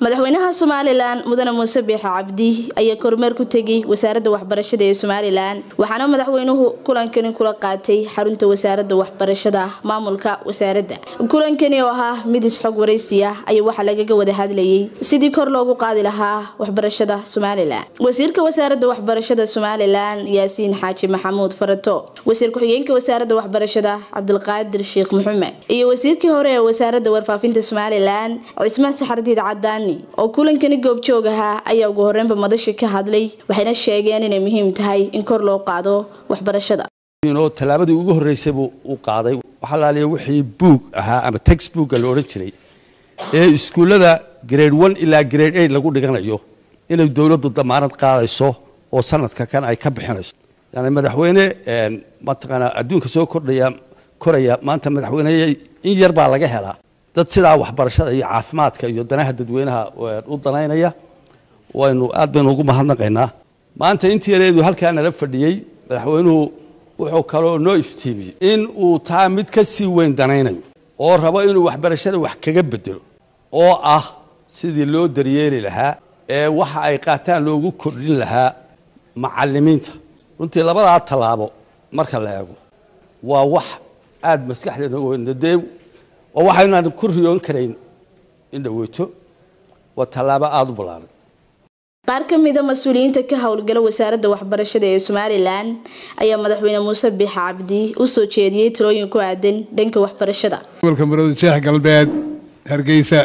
madaxweynaha somalilan mudane muuse biixi cabdi ayaa kormeer ku tegay wasaaradda waxbarashada ee somalilan waxaana madaxweynuhu kulankani kula qaatay xarunta wasaaradda waxbarashada maamulka wasaaradda kulankani oo ahaa mid isxog waraysi ah ayaa waxaa lagaga wada hadlayay sidii kor loogu qaadi lahaa waxbarashada somalilan wasiirka wasaaradda waxbarashada somalilan yaasiin xaaji maxamuud farato wasiir ku-xigeenka wasaaradda waxbarashada cabdulqaadir sheekh maxamed iyo wasiirkii hore ee wasaaradda warfaafinta somalilan cismaan saxardiid cadaan oo kulankani goobjoog ahaa ayaa ugu horeynba madasha ka hadlay waxayna sheegeen inay muhiim tahay in kor loo qaado waxbarashada tallaabadii ugu horreysay buu u qaaday waxaa laaliya wixii buug ahaa ama textbooka la odhan jiray ee iskuullada grade one ilaa grade eight lagu dhiganayo inay dowladdu damaanad qaadayso oo sanadka kan ay ka bixinayso yani madaxweyne mataqaanaa adduunka soo kordhaya koraya maanta madaxweyne in yar baa laga helaa dad sidaa waxbarashada iyo caafimaadka iyo danaha dadweynaha u danaynaya waynu aad baynu ugu mahadnaqaynaa maanta intii yareedu halkaa nala fadhiyey madaxweynuhu wuxuu kaloo noo iftiimiyey in uu taa mid ka sii weyn danaynayo oo rabo inuu waxbarashada wax kaga bedelo oo ah sidii loo daryeeli lahaa ee waxa ay qaataan loogu kordhin lahaa macalimiinta runtii labadaa tallaabo marka la eego waa wax aada maskaxdeena uweyna dee waa waxaynaan ku riyoon karayn in dhaweyto waa tallaabo aada u ballaaran qaar ka mida mas-uuliyiinta ka howlgala wasaaradda waxbarashada ee somalilan ayaa madaxweyne muuse biix cabdi u soo jeediyey talooyin ku aadan dhanka waxbarashada gobolka marooda jeex galbeed hargeysa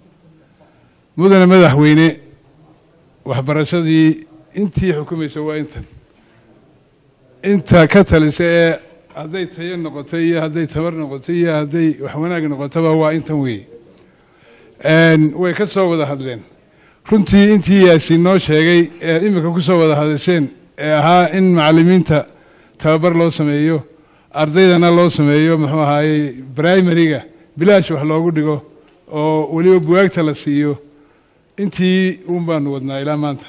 mudane madaxweyne waxbarashadii intii xukumaysa waa intan inta ka talisa ee hadday tayo noqoto iyo hadday tabar noqoto iyo hadday wax wanaag noqotoba waa intan weeye way ka soo wada hadleen runtii intii yaasiin noo sheegay ee iminka ku soo wada hadasheen ee ahaa in macalimiinta tababar loo sameeyo ardaydana loo sameeyo muxuu ahaayey brimariga bilaash wax loogu dhigo oo weliba buwaagta la siiyo intii uun baanu wadnaa ilaa maanta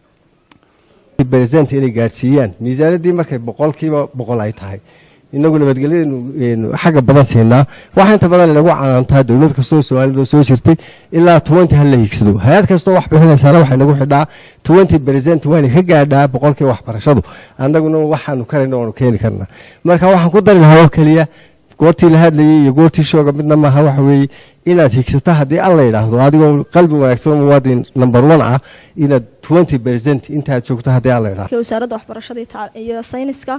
beresent inay gaadhsiiyaan miisaanaddii markay boqolkiiba boqol ay tahay inagu nabadgelyadanu xagga badan siinaa waxa inta badan inagu canaantaa dowlad kastoo soomaalida soo jirtay ilaa twenty ha la hiigsado hay-ad kastoo wax bixinaysaana waxay nagu xidhaa twenty beresent waana ka gaadhaa boqolkiiba waxbarashadu annaguna waxaanu karayna waanu keeni karnaa marka waxaan ku dari lahaa oo keliya goortii la hadlayay iyo goortii shooga midna maaha waxa weeye inaad higsato haddii alla yidhaahdo adigoo qalbi wanaagsan muwaadin number one ah inaad twenty beresent intaad joogto haddii alla yidhahdo wasaaradda waxbarashada iyo sayniska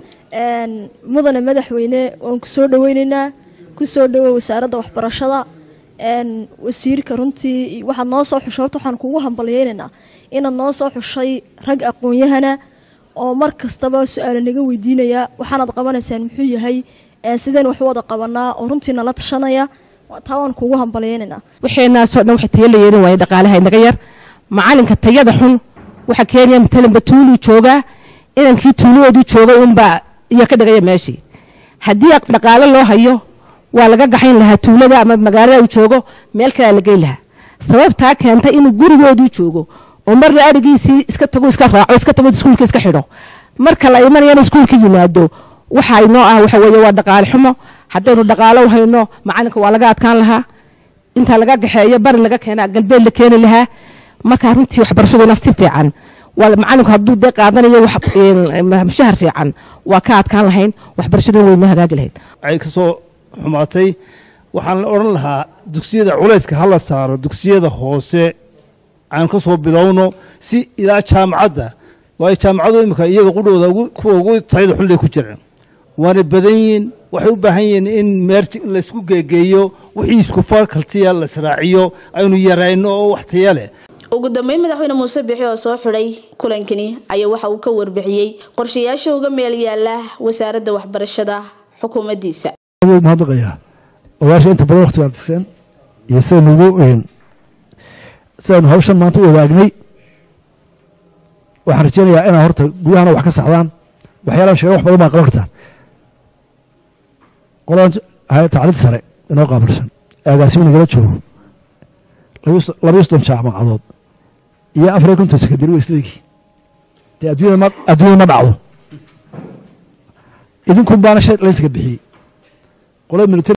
mudane madaxweyne waan kusoo dhaweyneynaa kusoo dhawo wasaaradda waxbarashada wasiirka runtii waxaad noo soo xushay horta waxaan kugu hambalyeynaynaa inaad noo soo xushay rag aqoon-yahana oo mar kastaba su-aala naga weydiinaya waxaanaad qabanaysaan muxuu yahay sideen wax wada qabanaa oo runtii nala tashanaya taa waan kugu hambalyeynaynaa waxeenaasoo dhan waxay tayo la yeelin waaya dhaqaalaha inaga yar macalinka tayada xun waxa keenaya matalanba tuuluu joogaa inankii tuuladoodii jooga unbaa iyo ka dhigaya meeshii haddii dhaqaalo loo hayo waa laga gaxayn lahaa tuulada ama magaalada uu joogo meel kalea la geyn lahaa sababtaa keentay inuu gurigoodii joogo oo marna arigiisii iska tago iska raaco iska tago iskuulka iska xidho marka la imanayana iskuulka yimaado waxa inoo ah waxa weeye waa dhaqaale xumo haddaynu dhaqaalo u hayno macalinka waa laga adkaan lahaa intaa laga gaxeeyo bari laga keena galbeed la keeni lahaa markaa runtii waxbarashaduna si fiican macalinku hadduu dee qaadanayo mushahar fiican waa ka adkaan lahayn waxbarashaduna way noo hagaagi lahayd ay ka soo xumaatay waxaan la odhan lahaa dugsiyada culayska ha la saaro dugsiyada hoose aan ka soo bilowno si ilaa jaamacadda waayo jaamacadu imika iyaga qudhooda kuwa ugu tayada xunley ku jiraan waana badan yihiin waxay u baahan yihiin in meer laysku geegeeyo wixii isku fakaltiya la israaciyo aynu yarayno oo wax taya leh ugu dambeyn madaxweyne muuse bixi oo soo xidhay kulankani ayaa waxa uu ka warbixiyey qorshayaasha uga meel yaala wasaaradda waxbarashada xukuumaddiisa mahadnaqayaa odaasha inta badan waqtigaan diseen iyo sidaynu ugu sidaynu hawshan maanta u wadaagnay waxaan rajeynayaa inaa horta gudahana wax ka saxdaan waxyaalaan sheega wax badan baa qaban kartaan qolaan tacliinta sare inoo qaabilsan agaasimo nagala joogo labayo soddon jaamacadood iyo afar iyo konton sekondari wa isleegi dee adduunyada ma dhacdo idinkun baana shay laysaga bixiyey qolada militari